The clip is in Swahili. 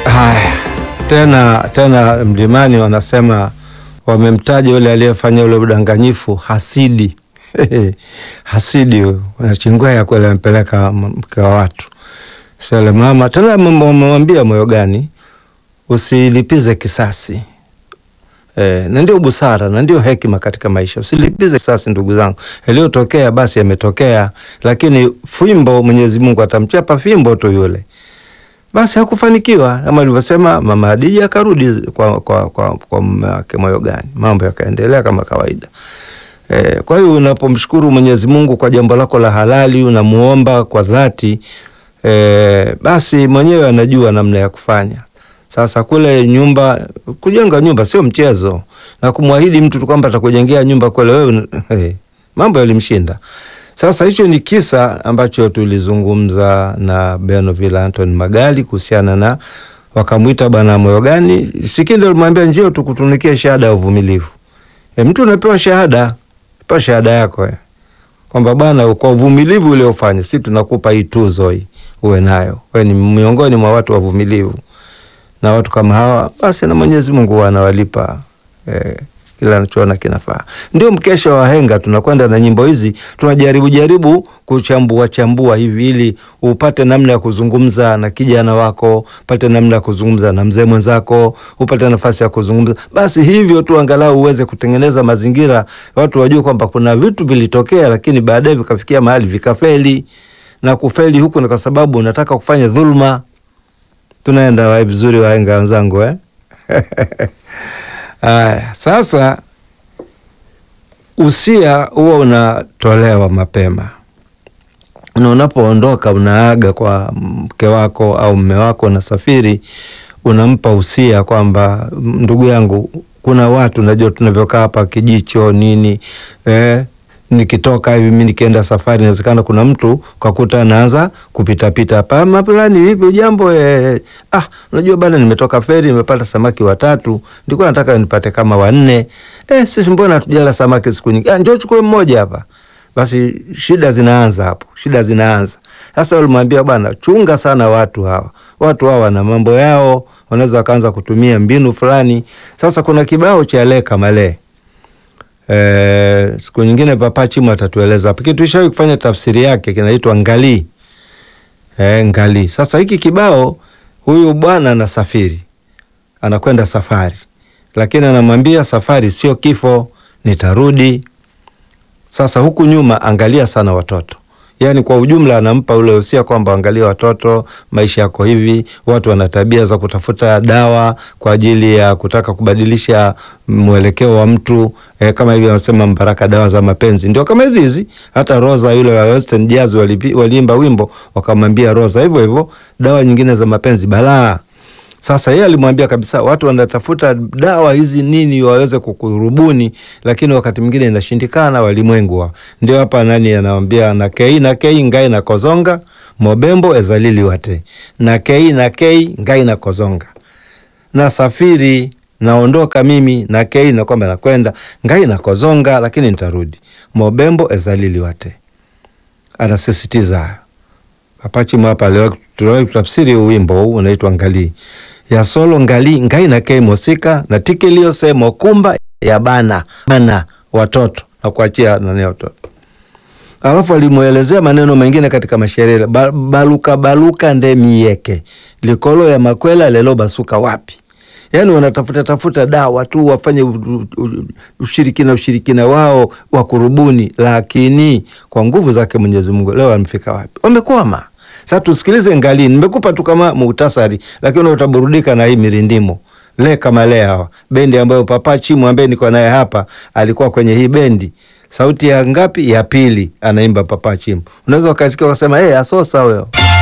Haya, tena tena Mlimani wanasema wamemtaja yule aliyefanya ule udanganyifu hasidi. Hasidi huyo wanachingua ya kweli, ampeleka mke wa watu sale mama. Tena wamemwambia moyo gani, usilipize kisasi e, na ndio busara na ndio hekima katika maisha. Usilipize kisasi, ndugu zangu, yaliyotokea basi yametokea, lakini fimbo Mwenyezi Mungu atamchapa fimbo tu yule basi hakufanikiwa kama alivyosema mama Hadija, akarudi kwa, kwa, kwa, kwa mume wake moyo gani, mambo yakaendelea kama kawaida. E, kwa hiyo unapomshukuru Mwenyezi Mungu kwa jambo lako la halali, unamuomba kwa dhati e, basi mwenyewe anajua namna ya kufanya. Sasa kule nyumba, kujenga nyumba sio mchezo, na kumwahidi mtu tu kwamba atakujengea nyumba kule wewe, e, mambo yalimshinda. Sasa hicho ni kisa ambacho tulizungumza na Benoville Anton Magali kuhusiana na wakamwita bwana moyo gani, Sikindo alimwambia njio tukutunikie shahada ya uvumilivu. E, mtu unapewa shahada, pewa shahada yako e, kwamba bwana kwa uvumilivu uliofanya si tunakupa hii tuzo hii uwe nayo, wewe ni miongoni mwa watu wavumilivu. Na watu kama hawa basi na Mwenyezi Mungu anawalipa e, kila anachoona kinafaa. Ndio mkesha wa wahenga, tunakwenda na nyimbo hizi, tunajaribu jaribu kuchambua chambua hivi ili upate namna ya kuzungumza na kijana wako, upate namna ya kuzungumza na mzee mwenzako, upate nafasi ya kuzungumza. Basi hivyo tu angalau uweze kutengeneza mazingira watu wajue kwamba kuna vitu vilitokea, lakini baadaye vikafikia mahali vikafeli, na kufeli huku ni kwa sababu unataka kufanya dhulma. Tunaenda wa vizuri, wahenga wenzangu eh? Aya, sasa usia huwa unatolewa mapema, na unapoondoka unaaga kwa mke wako au mme wako, nasafiri, unampa usia kwamba ndugu yangu, kuna watu najua tunavyokaa hapa kijicho nini eh, nikitoka hivi mi nikienda safari, inawezekana kuna mtu kakuta anaanza kupitapita hapa, mapulani vipi ujambo? Eh, ah, unajua bana, nimetoka feri nimepata samaki watatu, nilikuwa nataka nipate kama wanne. Eh, sisi mbona hatujala samaki siku nyingi? Ah, njoo chukue mmoja hapa. Basi shida zinaanza hapo, shida zinaanza sasa. Ulimwambia bwana, chunga sana watu hawa, watu hawa wana mambo yao, wanaweza wakaanza kutumia mbinu fulani. Sasa kuna kibao cha leka malee Eh, siku nyingine Papa Chimu atatueleza hapo. Kitu tulishawahi kufanya tafsiri yake kinaitwa ngali. Eh, ngali. Sasa hiki kibao huyu bwana anasafiri. Anakwenda safari. Lakini anamwambia safari sio kifo, nitarudi. Sasa huku nyuma angalia sana watoto. Yaani kwa ujumla anampa ule usia kwamba angalia watoto, maisha yako hivi, watu wana tabia za kutafuta dawa kwa ajili ya kutaka kubadilisha mwelekeo wa mtu e, kama hivi anasema Mbaraka, dawa za mapenzi ndio kama hizi hizi. Hata Rosa yule wa Western Jazz waliimba wimbo wakamwambia Rosa hivyo hivyo, dawa nyingine za mapenzi balaa. Sasa yeye alimwambia kabisa watu wanatafuta dawa hizi nini waweze kukurubuni, lakini wakati mwingine inashindikana. Walimwengu ndio hapa nani anawambia na kei na kei ngai na kozonga mobembo ezalili wate na kei na kei ngai na kozonga na safiri naondoka mimi na kei na kwamba nakwenda ngai na kozonga, lakini nitarudi mobembo ezalili wate. Anasisitiza Papachimu hapa leo tutafsiri wimbo huu unaitwa ngali ya solo ngali ngai na kei mosika na tikilio semo kumba ya bana bana watoto na kuachia nani watoto. Alafu alimuelezea maneno mengine katika mashairi ba, baluka baluka nde mieke likolo ya makwela lelo basuka wapi. Yani wanatafuta tafuta dawa tu wafanye ushirikina ushirikina wao wa kurubuni, lakini kwa nguvu zake Mwenyezi Mungu leo wamefika wapi? Wamekwama. Sasa tusikilize ngali, nimekupa tu kama muhtasari, lakini utaburudika na hii mirindimo le kama le hawa bendi ambayo Papa Chimu ambaye niko naye hapa alikuwa kwenye hii bendi. Sauti ya ngapi? Ya pili, anaimba Papa Chimu. Unaweza ukasikia ukasema, eh, hey, asosa huyo